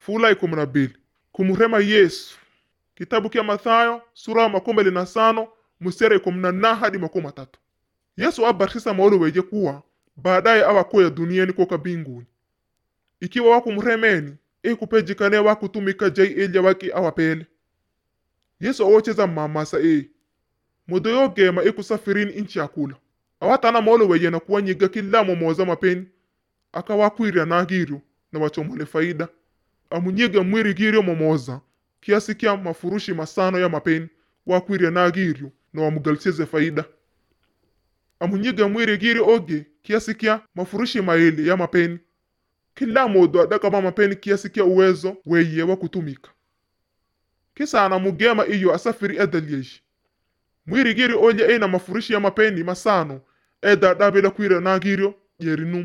fula ikumi na bili kumurema yesu kitabu kya mathayo sura makumi mbili na sano musere ikumi na nna hadi makumi matatu yesu abarisisa maolo weje kuwa baadaye awakoya duniani koka binguni ikiwa wakumuremeni ikupejikane wakutumika jai ilya waki awapele yesu awocheza mamasa e mudo yogema ikusafirini inchi yakula awatana maolo weje na kuwanyiga kila momoza mapeni akawakwirya nagirio na wachomole faida amunyiga mwiri girio momoza kiasi kya mafurushi masano ya mapeni wakwirya nagirio na wamugalisize faida amunyiga mwiri girio oge kiasi kya mafurushi maili ya mapeni kila modo adakaba mapeni kiasi kya uwezo weye wa kutumika kisa anamugema iyo asafiri edalyeshi mwiri girio olye ena mafurushi ya mapeni masano eda adabila kwira nagirio yerinum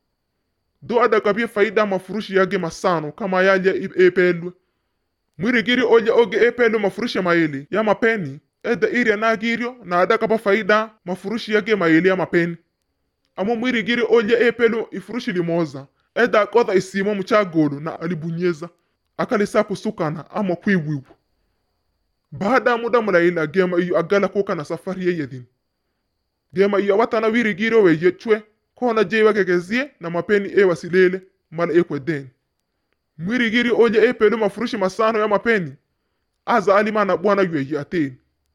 do adakabye faida mafurushi yage masano kama yalya i- epelwe mwirigiri olya oge epelwe mafurushi maili ya mapeni eda irya nagirio na adakaba faida mafurushi yage maili ya mapeni amo mwirigiri olya epelwe ifurushi limoza eda akodha isimo muchagolo na alibunyeza akalisa kusukana ama kwiwiwa baada ya muda mulaili agema iyo agala kuka na safari yeyedhini gema iyo awatana wirigiri weye chwe kona je wagegezie na mapeni e wasilele mala ekwedeni mwirigiri olye epele mafurushi masano ya mapeni aza alimana bwana yweyi ateni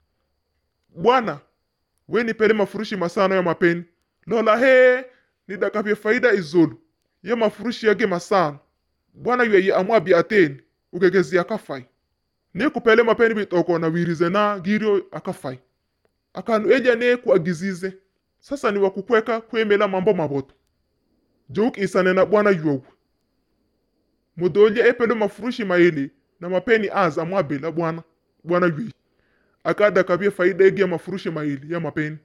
bwana weni pele mafurushi masano ya mapeni lola he nidakapye faida izulu ye mafurushi yage masano bwana yweyi amwabi ateni ugegezi akafai nikupele mapeni bitoko na wirize na girio akafai akanu eja ne kuagizize sasa ni wakukweka kwemela mambo maboto jouk isane na bwana yogu mudolye epele mafurushi maili na mapeni aza amwabela bwana bwana yui akada kabye faida ege ya mafurushi maili ya mapeni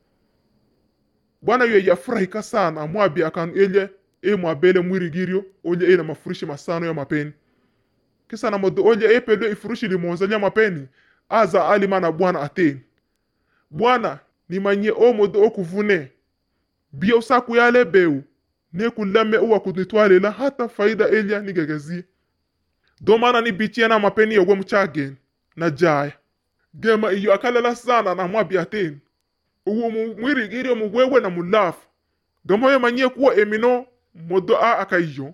bwana yui yafurahika sana amwabi akanu elye e mwabele mwirigirio olye e na mafurushi masano ya mapeni kisa na modo olye epele ifurushi limonza lya mapeni aza alima na bwana ateni bwana nimanye omodo okuvune bia usaku yale beu nekulame uwa kunitwalela hata faida elya nigegezie domana ni bichia na mapeni yogwe muchageni na jaya gema iyo akalela sana na mwabi ateni uwo mu- mwirigirio mugwewe na mulafu gamoyo manye kuwa emino modo a akaiyo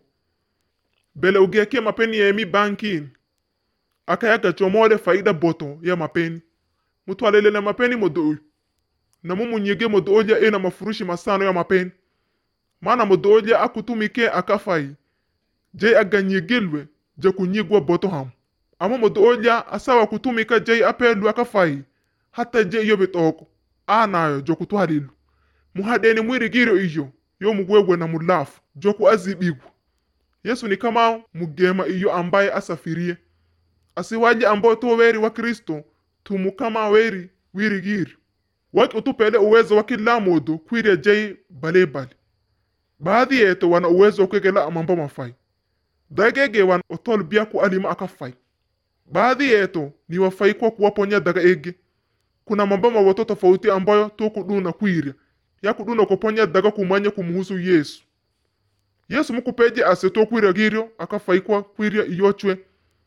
bele ugeke mapeni yemi bankini akayaga chomole faida boto ya mapeni mutwalele na mapeni modo uyu na mumunyige modo olya ena mafurushi masano ya mapeni mana modo olya akutumike akafai je aganyigilwe je kunyigwa boto hamu ama modo olya asawa kutumika je apelwe akafai hata je iyo bitoko anayo jo kutwalilu muhadeni mwirigiro iyo yo mugwegwe na mulafu jo kuazibigwa yesu ni kama mugema iyo ambaye asafirie asiwaje ambao to weri wa kristo tumu kama weri wirigiri waki utupele uwezo wa kila modo kwirya jei balebale baadhi yetu wana uwezo wa kwegela mambo mafai dagege wana otol bia ku alima akafai baadhi yetu ni wafai kwa kuwaponya daga ege kuna mambo mawoto tofauti ambayo tukuduna kwirya yakuduna kuponya daga kumanya kumuhusu yesu yesu mukupeje ase tokwirya giryo akafai kwa kwirya iyochwe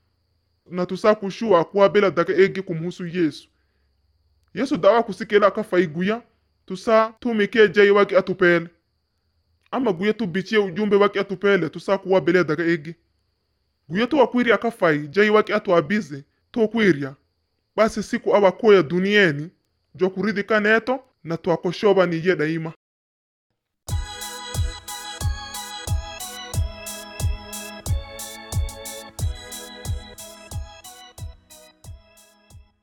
na tusa kushua kuwabela daga ege kumuhusu yesu yesu dawa kusikela akafai guya tusa tumike jei waki atupele ama guya tubichie ujumbe waki atupele tusa kuwabele daga ege guya tuwakwirya akafai jei waki atuabize tokwirya basi siku awakoya dunieni jo kuridhika neto na twakoshoba niye daima